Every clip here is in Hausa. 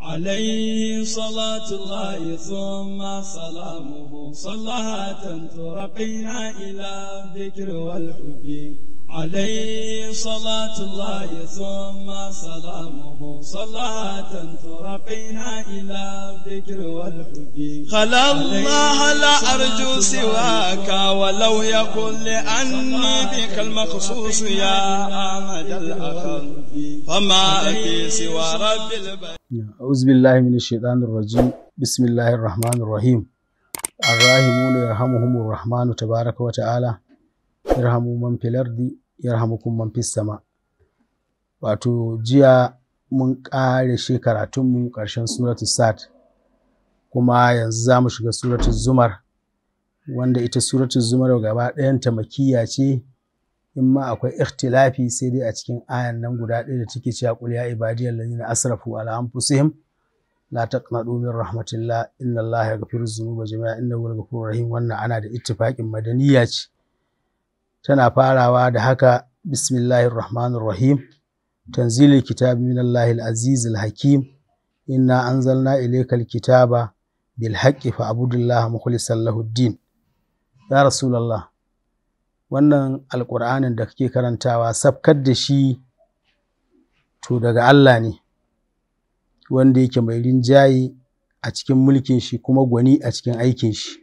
عليه صلاة الله ثم سلامه صلاة ترقينا إلى الذكر والحب عليه صلاة الله ثم سلامه صلاة ترقينا إلى الذكر والحب خلا الله لا أرجو سواك ولو يكن لأني بك المخصوص يا أحمد الأخر فما في سوى رب البيت أعوذ بالله من الشيطان الرجيم بسم الله الرحمن الرحيم الراحمون يرحمهم الرحمن تبارك وتعالى yarhamu man fil ardi yarhamukum man fis sama wato jiya mun ƙare shi karatunmu ƙarshen suratu sad kuma yanzu za mu shiga suratu zumar wanda ita suratu zumar gaba ɗayanta makiya ce in ma akwai ikhtilafi sai dai a cikin ayan nan guda ɗaya da take cewa qul ya ibadiyal ladina asrafu ala anfusihim la taqnatu min rahmatillah inna allaha yaghfiru dhunuba jami'a innahu ghafurur rahim wannan ana da ittifaqin madaniya ce tana farawa da haka bismillahir rahmanir rahim tanzilul kitab min allahil azizil hakim inna anzalna ilaykal kitaba bil haqqi fa'budillaha mukhlishan lahuddin ya rasulullah wannan alqur'anin da kake karantawa sabkar da shi to daga Allah ne wanda yake mai rinjaye a cikin mulkin shi kuma gwani a cikin aikin shi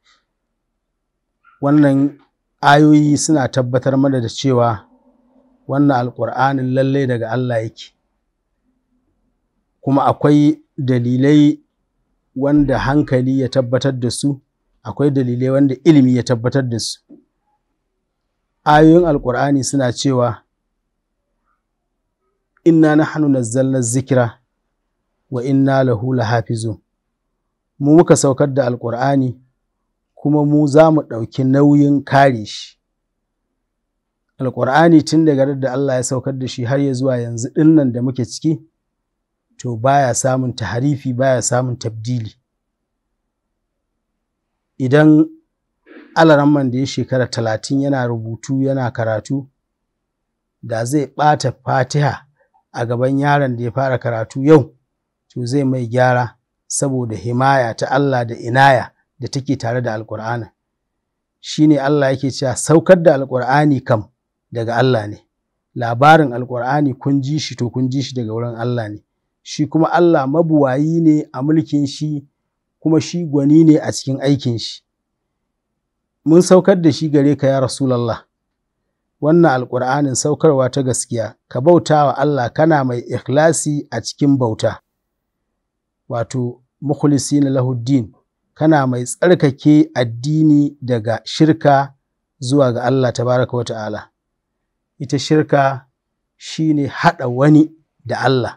wannan ayoyi suna tabbatar mana da cewa wannan alƙur'anin lallai daga Allah yake kuma akwai dalilai wanda hankali ya tabbatar da su akwai dalilai wanda ilimi ya tabbatar da su ayoyin alƙur'ani suna cewa inna nahnu nazzalna zikira wa inna lahu lahafizun mu muka saukar da alƙur'ani kuma mu za mu ɗauki nauyin kare shi. Alƙur'ani tun daga da Allah ya saukar da shi har ya zuwa yanzu ɗinnan da muke ciki, to baya samun taharifi baya samun tabdili. Idan alaramman da ya shekara talatin yana rubutu yana karatu, da zai ɓata fatiha a gaban yaron da ya fara karatu yau, to zai mai gyara saboda himaya ta Allah da inaya. da take tare da alƙur'anin shi ne Allah yake cewa saukar da alƙur'ani kam daga Allah ne labarin alƙur'ani kun ji shi to kun ji shi daga wurin Allah ne shi kuma Allah mabuwayi ne a mulkin shi kuma shi gwani ne a cikin aikin shi mun saukar da shi gare ka ya rasulallah wannan alƙur'anin saukarwa ta gaskiya ka bauta wa Allah kana mai ikhlasi a cikin bauta wato mukhlisina lahuddin kana mai tsarkake addini daga shirka zuwa ga Allah tabaraka wa ta'ala. Ita shirka shi ne haɗa wani da Allah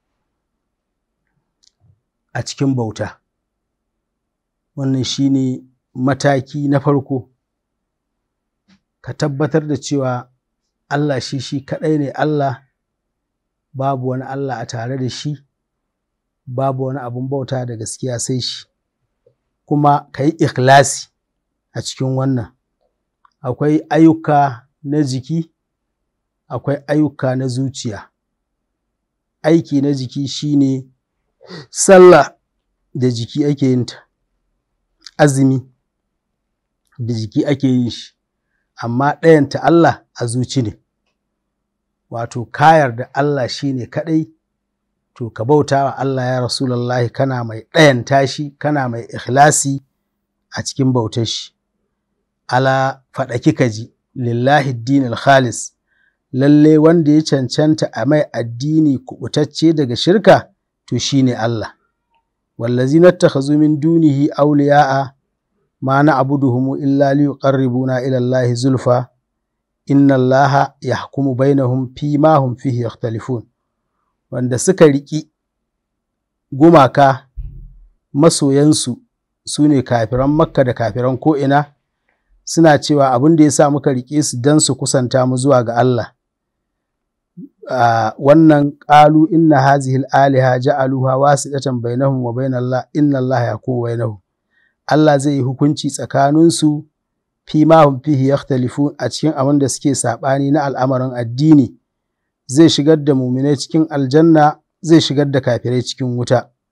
a cikin bauta. Wannan shi ne mataki na farko, ka tabbatar da cewa Allah shi shi kaɗai ne Allah, babu wani Allah a tare da shi, babu wani abun bauta da gaskiya sai shi. kuma ka yi ikhlasi a cikin wannan akwai ayyuka na jiki akwai ayyuka na zuciya aiki na jiki shine sallah da jiki ake yin ta azumi da jiki ake yin shi amma ɗayanta Allah a zuci ne wato kayar da Allah shine kaɗai to ka bauta wa Allah ya Rasulallahi kana mai ɗayanta shi kana mai ikhlasi a cikin bautar shi ala faɗaki ka ji lillahi dinil khalis lalle wanda ya cancanta a mai addini kubutacce daga shirka to shine Allah wallazi nattakhazu min dunihi awliya'a ma na'buduhum illa liyuqarribuna ila Allah zulfa inna Allah yahkumu bainahum fi ma hum fihi yakhtalifun wanda suka riƙi gumaka masoyansu su ne kafiran makka da kafiran ko'ina suna cewa abin da ya sa muka riƙe su don su kusanta mu zuwa ga Allah wannan ƙalu inna hazihil aliha ja'aluha wasiɗatan bainahum wa bainallah inna Allah yakumu bainahum Allah zai yi hukunci tsakaninsu fi ma hum fihi yakhtalifun a cikin abin da suke saɓani na al'amarin addini zai shigar da muminai cikin aljanna zai shigar da kafirai cikin wuta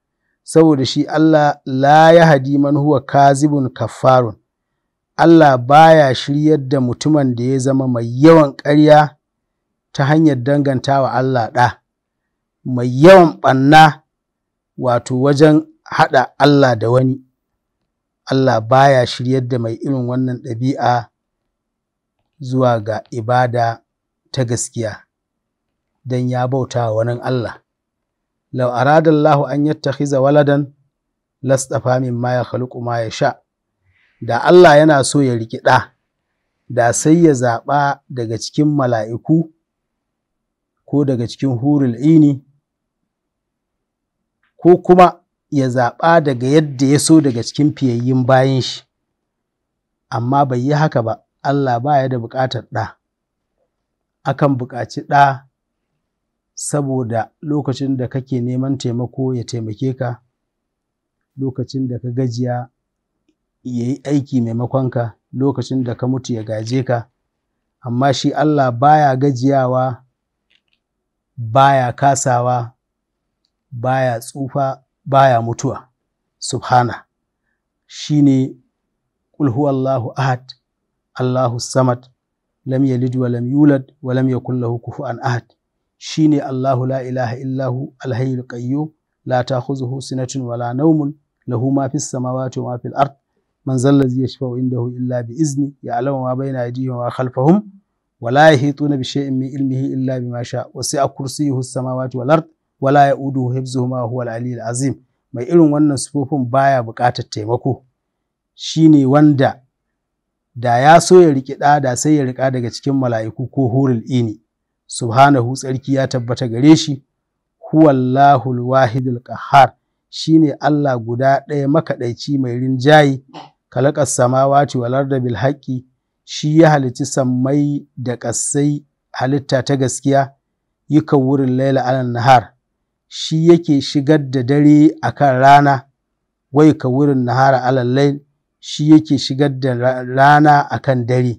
saboda shi Allah la ya hadi man huwa kazibun kaffarun Allah baya shiryar da mutumin da ya zama mai yawan ƙarya ta hanyar dangantawa Allah ɗa mai yawan ɓanna wato wajen haɗa Allah da wani Allah baya shiryar da mai irin wannan ɗabi'a zuwa ga ibada ta gaskiya don ya bauta wa wani Allah. Lau aradallahu an yattakhiza waladan lastafa mimma ya khaluqu ma ya sha. Da Allah yana so ya riƙi ɗa, da sai ya zaɓa daga cikin mala'iku ko daga cikin hurul ini ko kuma ya zaɓa daga yadda ya so daga cikin fiyayyin bayan shi, amma bai yi haka ba, Allah ba ya da buƙatar ɗa. Akan buƙaci ɗa saboda lokacin da kake neman taimako ya taimake ka, lokacin da ka gajiya ya yi aiki maimakonka, lokacin da ka mutu ya gaje ka, amma shi Allah baya gajiyawa, baya kasawa, baya tsufa, baya mutuwa, subhana. Shi ne Qul huwallahu ahad, Allahu samad, lam yalid wa lam yulad wa lam yakul lahu kufuwan ahad. Shi ne Allahu la ilaha illahu alhayyul qayyum la ta'khuzuhu sinatun wala nawmun lahu ma fis samawati wa ma fil ard man zallazi yashfa'u indahu illa bi izni ya'lamu ma bayna aydihim wa khalfahum wa la yahituna bi shay'in min ilmihi illa bima sha wasi'a kursiyyuhu as-samawati wal ard wa la ya'uduhu hifzuhuma wa huwa al-aliyyul azim mai irin wannan sufofin baya buƙatar taimako shine wanda da ya so ya riƙi ɗa da sai ya riƙa daga cikin mala'iku ko hurul ini subhanahu tsarki ya tabbata gare shi huwallahul wahidul qahhar shine Allah guda ɗaya makaɗaici mai rinjayi kalaƙas samawati wal arda bil haqqi shi ya halitti sammai da ƙasai halitta ta gaskiya yuka wurin laila alan nahar shi yake shigar da dare akan rana wai ka wurin nahara alal lail shi yake shigar da rana akan dare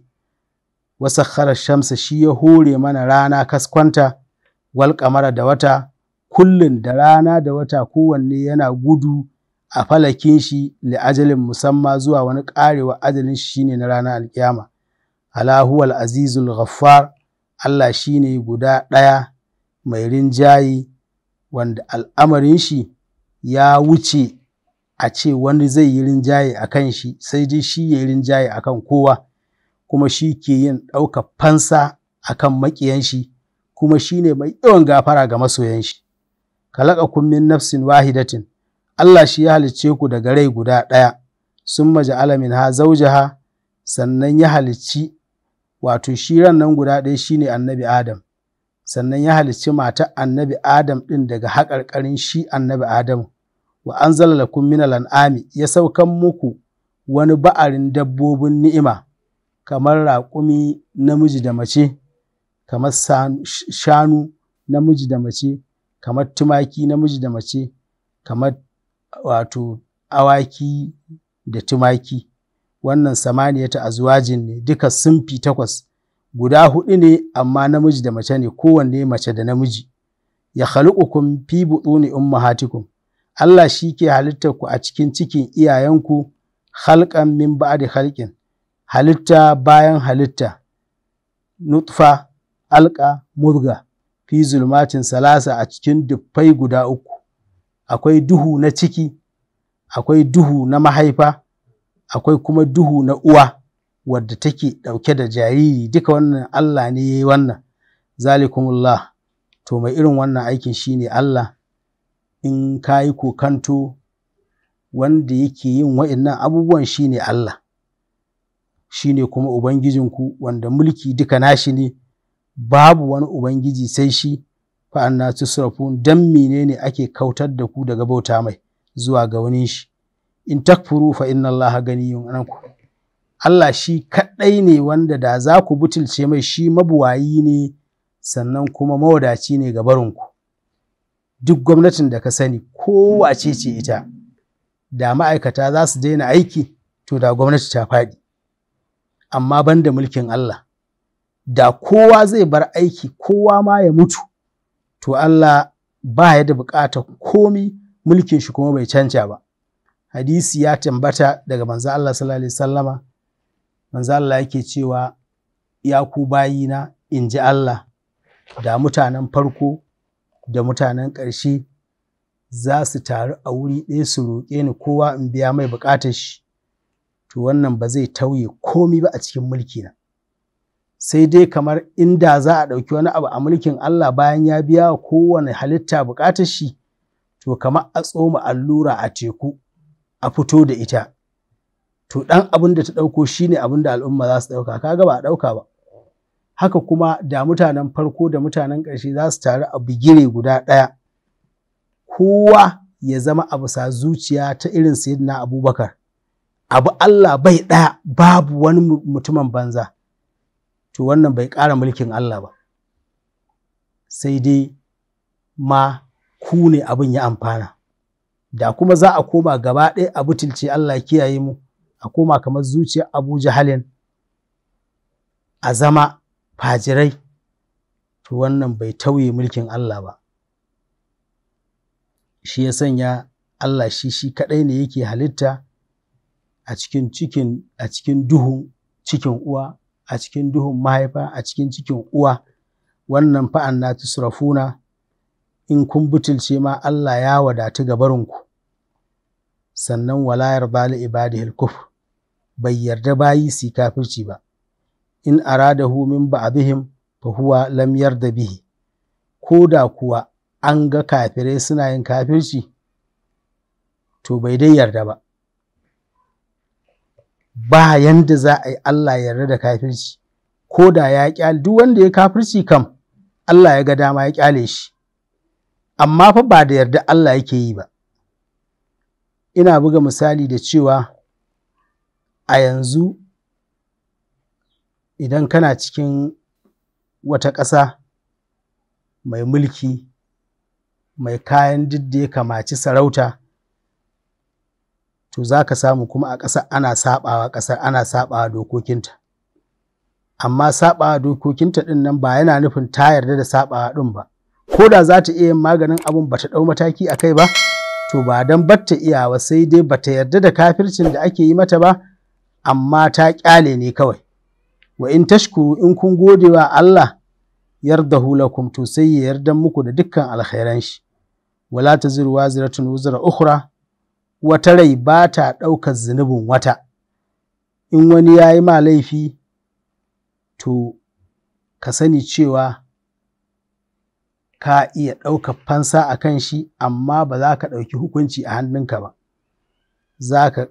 wasakhara shamsa shi ya hore mana rana kaskwanta wal kamara da wata kullun da rana da wata kowanne yana gudu a falakin shi li ajalin musamma zuwa wani karewa ajalin shi shine na ranar alkiyama ala huwal azizul ghaffar Allah shine guda ɗaya mai rinjayi wanda al'amarin shi ya wuce a ce wani zai yi rinjaye a kan shi sai dai shi ya yi rinjaye a kan kowa kuma shi ke yin ɗaukar fansa a kan maƙiyan shi kuma shi ne mai yawan gafara ga masoyan shi kalaka kun min nafsin wahidatin Allah shi ya halicce ku daga rai guda ɗaya sun maja alamin ha zaujaha sannan ya halicci wato shi ran nan guda ɗaya shine annabi Adam sannan ya halicci matar annabi Adam ɗin daga haƙarƙarin shi annabi Adamu wa an lakum min an'ami ya saukan muku wani ba'arin dabbobin ni'ima kamar raƙumi namiji da mace kamar shanu namiji da mace kamar tumaki namiji da mace kamar wato awaki da tumaki wannan samaniyata azwajin ne duka sunfi takwas guda huɗu ne amma namiji da mace ne kowanne mace da namiji ya khaluqukum fi butuni ummahatikum Allah shi ke halittar ku a cikin cikin iyayenku halkan min ba'di halkin halitta bayan halitta nutfa alka murga fi zulmatin salasa a cikin duffai guda uku akwai duhu na ciki akwai duhu na mahaifa akwai kuma duhu na uwa wadda take ɗauke da jariri duka wannan Allah ne ya yi wannan zalikumullah to mai irin wannan aikin shine Allah in ka yi kokanto wanda yake yin wa'innan abubuwan shine Allah shine kuma Ubangijinku wanda mulki duka nashi ne babu wani Ubangiji sai shi fa'anna tusrafun dan menene ake kautar da ku daga bauta mai zuwa ga wani shi in takfuru fa inna Allah ganiyun anku Allah shi kaɗai ne wanda da za ku butulce mai shi mabuwayi ne sannan kuma mawadaci ne ga barinku duk gwamnatin da ka sani kowace ce ita da ma'aikata za su daina aiki to da gwamnati ta faɗi amma ban da mulkin Allah da kowa zai bar aiki kowa ma ya mutu to Allah ba ya da buƙatar komi mulkin shi kuma bai canja ba hadisi ya tambata daga manzo Allah sallallahu alaihi wasallama manzo Allah yake cewa ya ku bayina in ji Allah da mutanen farko da mutanen ƙarshe za su taru a wuri ɗaya su roƙe ni kowa in biya mai buƙatar shi to wannan ba zai tauye komi ba a cikin mulkina sai dai kamar inda za a ɗauki wani abu a mulkin Allah bayan ya biya wa kowane halitta buƙatar shi to kamar a tsoma allura a teku a fito da ita to ɗan abin da ta ɗauko shine abin da al'umma za su ɗauka kaga ba a ɗauka ba haka kuma da mutanen farko da mutanen ƙarshe za su taru a bigire guda ɗaya kowa ya zama a bisa zuciya ta irin sayyidina abubakar abu Allah bai ɗaya babu wani mutumin banza to wannan bai ƙara mulkin Allah ba sai dai ma ku ne abin ya amfana da kuma za a koma gaba ɗaya a butulce Allah kiyaye mu a koma kamar zuciyar Abu Jahalin a zama fajirai to wannan bai tauye mulkin Allah ba shi ya sanya Allah shi shi kaɗai ne yake halitta a cikin cikin a cikin duhun cikin uwa a cikin duhun mahaifa a cikin cikin uwa wannan fa'an na tusrafuna in kun butulce ma Allah ya wadatu gabarinku sannan wala yarda li ibadihil kufr bai yarda bayi su kafirci ba in aradahu min ba'dihim fa huwa lam yarda bihi ko da kuwa an ga kafirai suna yin kafirci to bai dai yarda ba ba yanda za a yi Allah yarda da kafirci ko da ya kyale duk wanda ya kafirci kam Allah ya ga dama ya kyale shi amma fa ba da yarda Allah yake yi ba ina buga misali da cewa a yanzu idan kana cikin wata ƙasa mai mulki mai kayan duk da ya kamaci sarauta to za ka samu kuma a ƙasa ana saɓawa ƙasar ana saɓawa dokokinta amma saɓawa dokokinta ɗin nan ba yana nufin ta yarda da saɓawa ɗin ba ko da za ta iya yin maganin abun ba ta ɗau mataki a kai ba to ba don batta iyawa sai dai ba ta yarda da kafircin da ake yi mata ba amma ta ƙyale ne kawai wa in tashkuru in kun gode wa Allah yardahu lakum to sai ya yarda muku da dukkan alkhairan shi wala taziru waziratun wuzra ukhra wata rai ba ta ɗaukar zunubin wata in wani ya yi ma laifi to ka sani cewa ka iya ɗaukar fansa a kan shi amma ba za ka ɗauki hukunci a hannunka ba za ka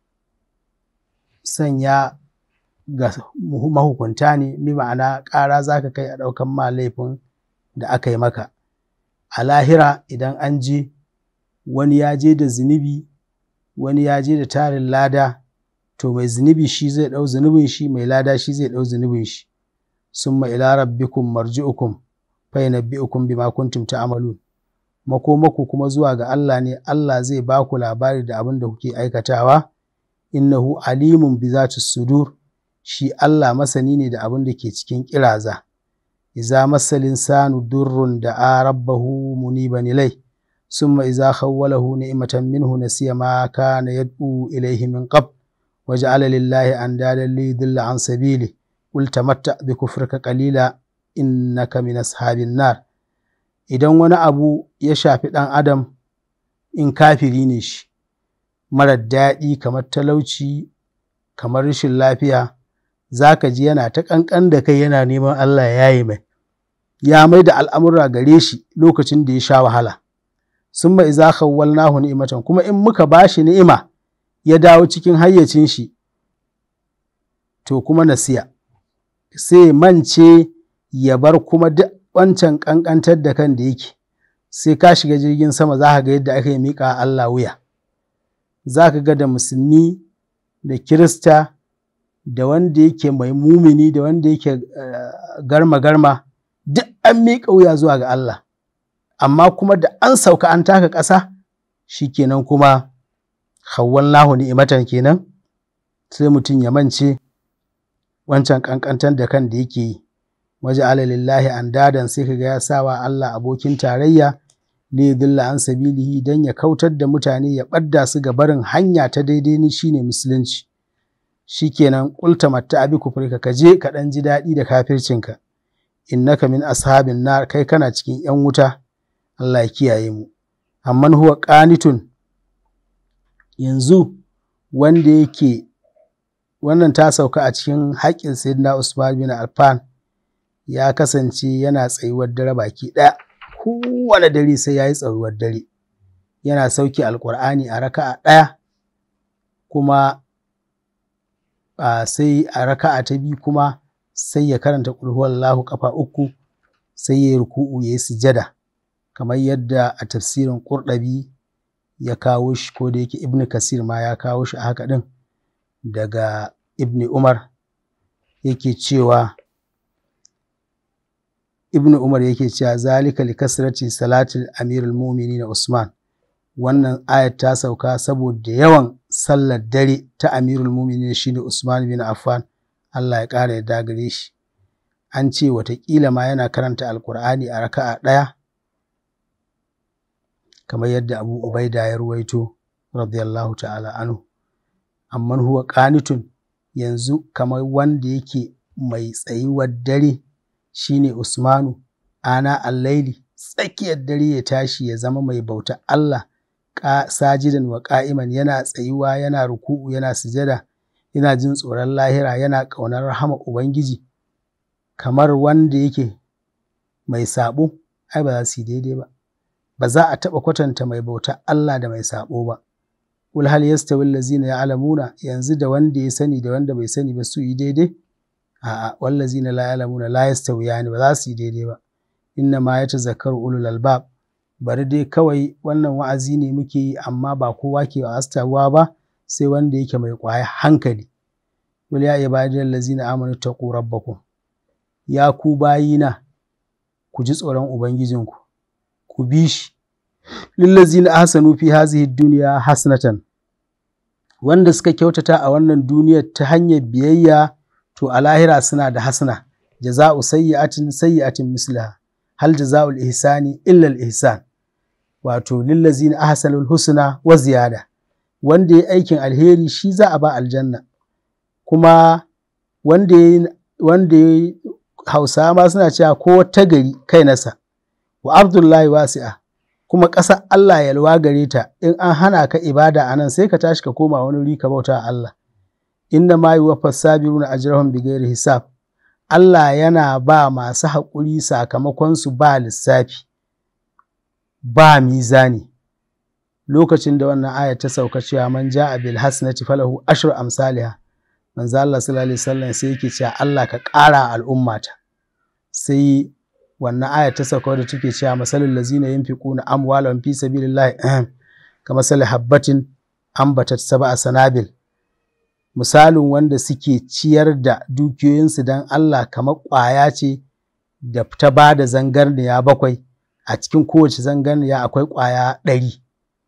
sanya ga mahukunta ne mi ma'ana ƙara za ka kai a ɗaukan ma laifin da aka yi maka a lahira idan an je wani ya je da zunubi wani ya je da tarin lada to mai zunubi shi zai ɗau zunubin shi mai lada shi zai ɗau zunubin shi summa ila rabbikum marji'ukum fa yanabbi'ukum bima kuntum ta'malun makomaku kuma zuwa ga Allah ne Allah zai ba ku labari da abin da kuke aikatawa innahu alimun bi zati sudur shi Allah masani ne da abin da ke cikin kiraza iza masalin sanu durrun da a rabbahu muniban ilai summa iza khawwalahu ni'matan minhu nasiya ma kana yad'u ilayhi min qabl waja'ala lillahi andadan li yudilla an sabili qul tamatta bi kufrika qalila innaka min ashabin nar idan wani abu ya shafi ɗan adam in kafiri ne shi marar daɗi kamar talauci kamar rashin lafiya za ka ji yana ta ƙanƙan da kai yana neman Allah ya yi mai ya mai da al'amura gare shi lokacin da ya sha wahala sun mai za kawwal nahu ni'imatan kuma in muka ba shi ni'ima ya dawo cikin hayyacin shi to kuma nasiya sai mance ya bar kuma duk wancan ƙanƙantar da kan da yake sai ka shiga jirgin sama za ka ga yadda aka yi miƙa Allah wuya za ka ga da musulmi da kirista da wanda yake mai mumini da wanda yake garma-garma duk an miƙa wuya zuwa ga Allah amma kuma da an sauka an taka ƙasa shi kenan kuma hawwan lahu ni'imatan kenan sai mutum ya mance wancan ƙanƙantar da kan da yake yi waje alalillahi an dadan sai kaga ya sawa Allah abokin tarayya li yudilla an sabilihi dan ya kautar da mutane ya ɓadda su ga barin hanya ta daidai ni shine musulunci shikenan qulta matta abi kufrika ka je ka dan ji daɗi da kafircinka innaka min ashabin nar kai kana cikin yan wuta Allah ya kiyaye mu amman huwa qanitun yanzu wanda yake wannan ta sauka a cikin haƙƙin sayyidina Usman bin Affan ya kasance yana tsayuwar dare baki ɗaya kowane dare sai ya yi tsayuwar dare yana sauke alƙur'ani a raka'a ɗaya kuma a sai a raka'a ta biyu kuma sai ya karanta Allahu kafa uku sai ya yi ruku'u ya yi sujada kamar yadda a tafsirin Qurɗabi ya kawo shi ko da yake Ibn Kasir ma ya kawo shi a haka ɗin daga Ibn Umar yake cewa Ibn Umar yake cewa zalika li kasrati salatil amirul mu'minin Usman wannan ayat ta sauka saboda yawan sallar dare ta amirul mu'minin shine Usman bin Affan Allah ya ƙara yarda gare shi an ce watakila ma yana karanta alkur'ani a raka'a ɗaya kamar yadda Abu Ubaida ya ruwaito radiyallahu ta'ala anhu amman huwa qanitun yanzu kamar wanda yake mai tsayuwar dare shine Usmanu ana allaili tsakiyar dare ya tashi ya zama mai bauta Allah sajidan wa qa'iman yana tsayuwa yana ruku'u yana sujada yana jin tsoron lahira yana ƙaunar rahama ubangiji kamar wanda yake mai sabo ai ba za su yi daidai ba ba za a taɓa kwatanta mai bauta Allah da mai sabo ba Kul hal yastawi allazina ya'lamuna yanzu da wanda ya sani da wanda bai sani ba su yi daidai a'a wallazina la ya'lamuna la yastawiyani ba za su yi daidai ba inna ma yatazakkaru ulul albab bari dai kawai wannan wa'azi ne muke yi amma ba kowa ke astawa ba sai wanda yake mai kwaya hankali wal ya ibadiyal allazina amanu taqu rabbakum ya ku bayina ku ji tsoron ubangijinku ku bi shi lillazina ahsanu fi hazihi dunya hasanatan wanda suka kyautata a wannan duniyar ta hanyar biyayya to a lahira suna da hasana jaza'u sayyi'atin sayyi'atin mislaha hal jaza'ul ihsani illa al ihsan wato lillazina ahsanul husna wa ziyada wanda ya aikin alheri shi za a ba aljanna kuma wanda ya wanda ya hausa ma suna cewa ko ta gari kai nasa wa abdullahi wasi'a kuma ƙasar Allah yalwa gare ta in an hana ka ibada a nan sai ka tashi ka koma wani wuri ka bauta Allah inna ma yi wafas sabiruna ajrahum bighairi hisab Allah yana ba masu haƙuri sakamakon su ba lissafi ba mizani lokacin da wannan aya ta sauka cewa man ja'a bil hasanati falahu ashru amsalha manzo Allah sallallahu alaihi wasallam sai yake cewa Allah ka ƙara al'ummata sai wannan aya ta sauka da take cewa masalul lazina yunfiquna amwalahum fi sabilillahi kama sal habbatin ambatat sab'a sanabil misalin wanda suke ciyar da dukiyoyinsu don Allah kamar ƙwaya ce da ta ba da zangarniya bakwai a cikin kowace zangarniya akwai ƙwaya ɗari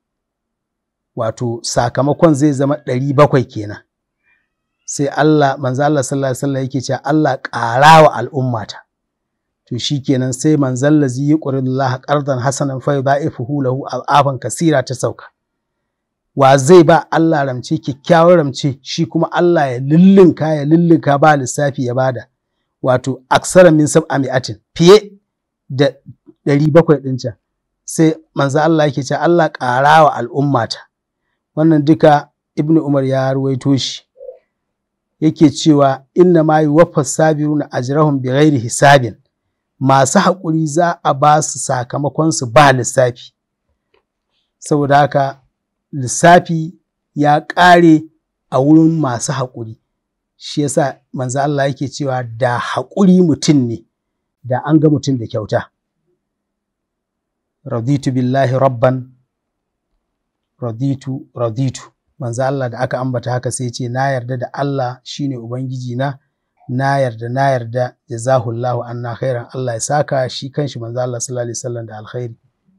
wato sakamakon zai zama ɗari bakwai kenan sai Allah manzo Allah sallallahu alaihi wasallam yake cewa Allah ƙara wa al'ummata to shikenan sai manzon lazi yuqridullaha qardan hasanan fa yudha'ifuhu lahu al'afan kasira ta sauka wa zai ba Allah ramce kyakkyawar ramce shi kuma Allah ya lullunka ya lullunka ba lissafi ya bada wato aksara min sab'a mi'atin fiye da ɗari bakwai ɗin can sai manzo Allah yake cewa Allah ƙara wa al'ummata wannan duka ibnu umar ya ruwaito shi yake cewa inna ma yuwaffas sabiruna ajrahum bighairi hisabin masu haƙuri za a ba su sakamakon su ba lissafi saboda haka lissafi ya ƙare a wurin masu haƙuri shi yasa manzo Allah yake cewa da haƙuri mutum ne da an ga mutum da kyauta raditu billahi rabban raditu raditu manzo Allah da aka ambata haka sai ce na yarda da Allah shine ubangiji na na yarda na yarda jazahullahu anna khairan Allah ya saka shi kanshi manzo Allah sallallahu alaihi wasallam da alkhairi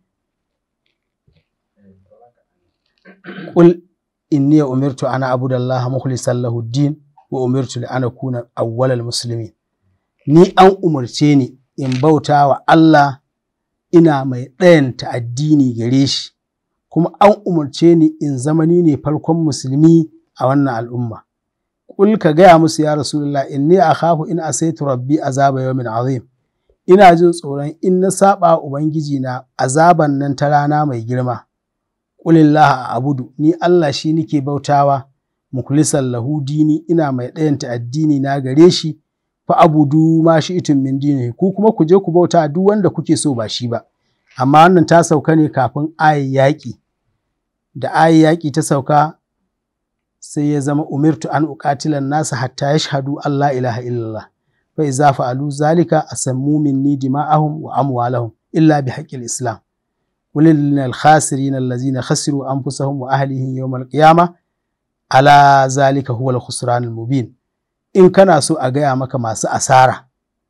qul inni umirtu ana abudallaha mukhlishan lahu din wa umirtu li ana kuna awwalal muslimin ni an umarce ni in bauta wa Allah ina mai ɗayanta addini gare shi kuma an umarce ni in zama ni ne farkon musulmi a wannan al'umma Kul ka gaya musu ya Rasulullah inni akhafu in asaitu rabbi azaba yawmin azim ina jin tsoron in na saba ubangiji na azaban nan ta rana mai girma Qulillah a abudu ni Allah shi nike bautawa mukhlisan lahu dini ina mai ɗayanta addini na gare shi fa abudu ma shi itin min dini ku kuma ku je ku bauta duk wanda kuke so ba shi ba amma wannan ta sauka ne kafin ayi yaƙi da ayi yaƙi ta sauka sai ya zama umirtu an uqatilan nasa hatta yashhadu Allah ilaha illallah fa iza fa'alu zalika asammu minni dima'ahum wa amwalahum illa bi haqqil islam ولل الخاسرين الذين خسروا أنفسهم وأهلهم يوم القيامة على ذلك هو الخسران المبين in kana so a gaya maka masu asara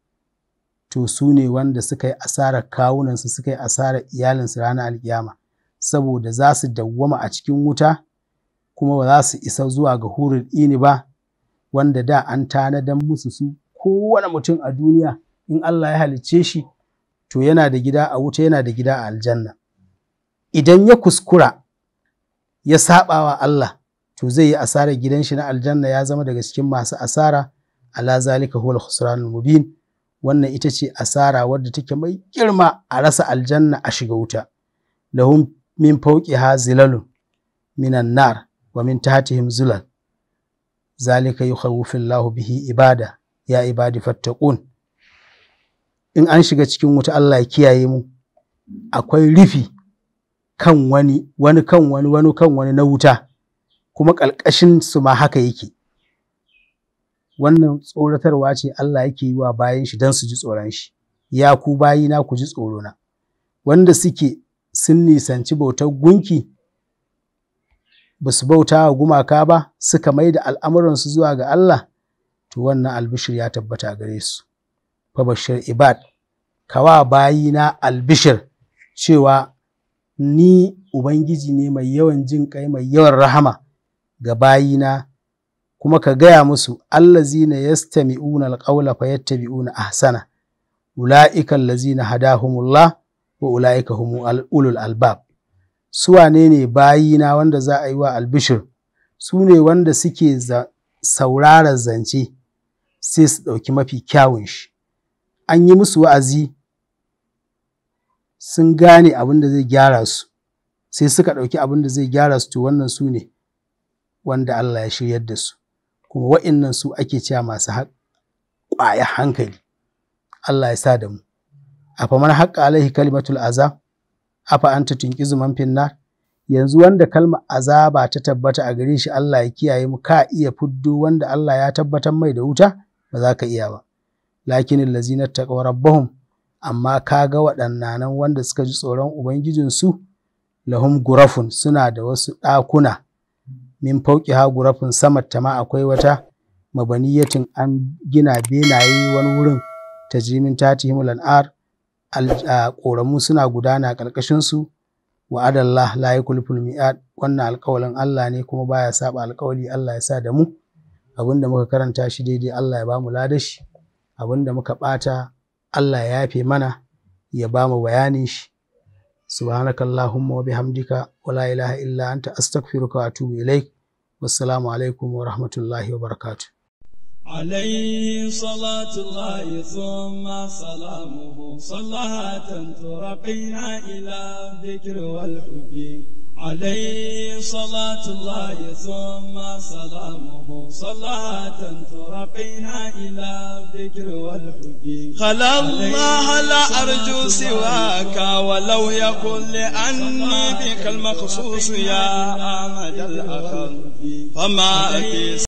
to su ne wanda suka yi asarar kawunansu suka yi asarar iyalinsu ranar alkiyama saboda za su dawwama a cikin wuta kuma ba za su isa zuwa ga hurin ini ba wanda da an tanadan musu su kowane mutum a duniya in Allah ya halicce shi to yana da gida a wuta yana da gida a aljanna idan ya kuskura ya saba wa Allah to zai yi asarar gidan shi na aljanna ya zama daga cikin masu asara ala zalika huwal khusranul mubin wannan ita ce asara wadda take mai girma a rasa aljanna a shiga wuta lahum min fawqiha zilalun minan nar wa min tahtihim zulal zalika yukhawwifu Allahu bihi ibada ya ibadi fattaqun in an shiga cikin wuta Allah ya kiyaye mu akwai rufi kan wani wani kan wani wani kan wani na wuta kuma ƙalƙashin su ma haka yake wannan tsoratarwa ce Allah yake yi wa bayan shi don su ji tsoron shi ya ku bayina ku ji tsorona wanda suke sun nisanci bautar gunki ba su bauta wa gumaka ba suka mai da al'amuransu zuwa ga Allah to wannan albishir ya tabbata a gare su fabashir ibad kawa bayina albishir cewa ni ubangiji ne mai yawan jin kai mai yawan rahama ga bayina kuma ka gaya musu allazina yastami'una alqawla fayattabi'una ahsana ulaika allazina hadahumullah wa ulaika humul ulul albab su wane ne bayina wanda za a yi wa albishir su ne wanda suke sauraron zance sai su ɗauki mafi kyawun shi an yi musu wa'azi sun gane abin da zai gyara su sai suka ɗauki abin da zai gyara su to wannan su ne wanda Allah ya shiryar da su kuma wa'innan su ake cewa masu ƙwaya hankali Allah ya sa da mu a famar haƙƙa alaihi kalimatul azab afa anta tunqizu man finnar yanzu wanda kalma azaba ta tabbata a gare shi Allah ya kiyaye mu ka iya fuddo wanda Allah ya tabbatar mai da wuta ba za ka iya ba lakinin lazina taqaw rabbahum amma kaga waɗannan wanda suka ji tsoron ubangijinsu lahum gurafun suna da wasu ɗakuna min fauki ha gurafin sama ta ma akwai wata mabaniyatin an gina benaye wani wurin ta jimin tatihim lan'ar ƙoramu suna gudana ƙarƙashin su wa adallah la yukulful mi'ad wannan alƙawalin Allah ne kuma baya saba alƙawali Allah ya sa da mu abinda muka karanta shi daidai Allah ya bamu ladashi abinda muka ɓata Allah ya yafe mana ya bamu bayanin shi سبحانك اللهم وبحمدك ولا إله إلا أنت أستغفرك وأتوب إليك والسلام عليكم ورحمة الله وبركاته عليه صلاة الله ثم سلامه صلاة ترقينا إلى الذكر والحب عليه صلاة الله ثم سلامه صلاة ترقينا إلى الذكر والحب خلا الله لا أرجو سواك ولو يكن لأني بك المخصوص يا أحمد الأخر فما في